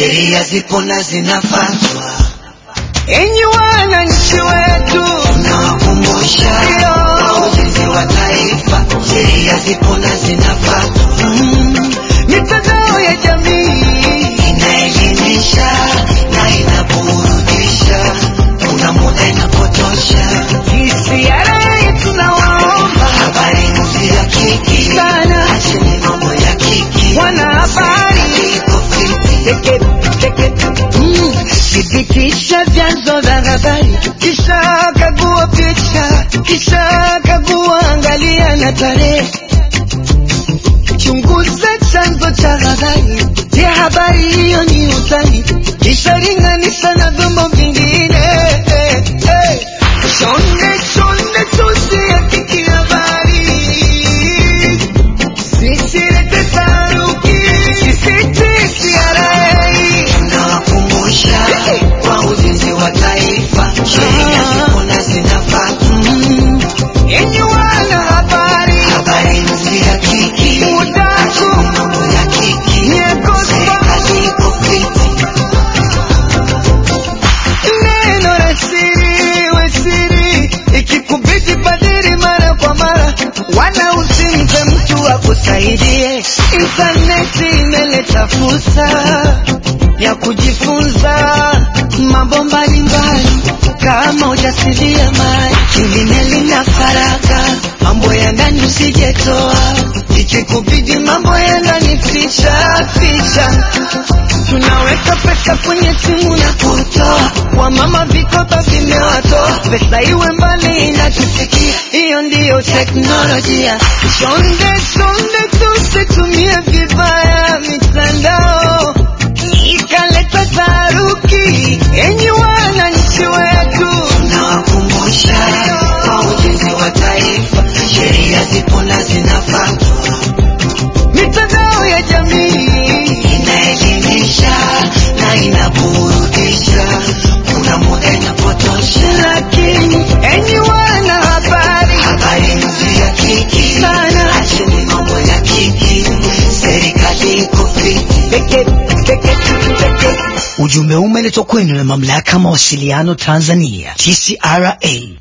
sheria zipo na zinafuatwa. Enyi wananchi wetu, Nawakumbusha Ndio. kwa ujenzi wa taifa, sheria zipo na zinafuatwa. mm, mitandao ya jamii Inaelimisha na inaburudisha, kuna muda inapotosha. TCRA tunawaomba Habari msihakiki sana acheni mambo ya kiki. wanahabari Iko fiti. Teke, teke, mm, thibitisha vyanzo vya habari, kisha kagua picha, kisha kagua, angalia na tarehe, chunguza chanzo cha habari. Je, habari hiyo ni utani? Kisha linganisha na vyombo vingine. Eh, eh. Chonde chonde tusihakiki habari Sisilete taharuki, CCTCRA. Nawakumbusha kwa ujenzi wa taifa, sheria zipo na zinafuatwa. Mm, Enyi wanahabari, Habari msihakiki Udaku. acheni mambo ya kiki. Nyeko Serikali iko fiti. neno la siri we siri, ikikubidi badili mara kwa mara, wala usimpe mtu akusaidie. Intaneti imeleta fursa ya kujifunza mambo mbalimbali kama ujasilia mali, kilime na faraka, mambo ya ndani usijetoa, ikikubidi mambo ya ndani ficha ficha tunaweka pesa kwenye simu na kutoa wamama vikoba vimewatoa pesa iwe mbali inatufikia hiyo ndiyo teknolojia chonde chonde tusitumie vibaya mitandao ikaleta taharuki enyi wananchi wetu Nawakumbusha kwa ujenzi wa taifa, sheria zipo na zinafuatwa. mitandao ya jamii Inaelimisha na inaburudisha, kuna muda inapotosha. lakini enyi wanahabari Habari msihakiki sana acheni mambo ya kiki. Serikali iko fiti. peke peke peke Ujumbe umeletwa kwenu na mamlaka mawasiliano Tanzania TCRA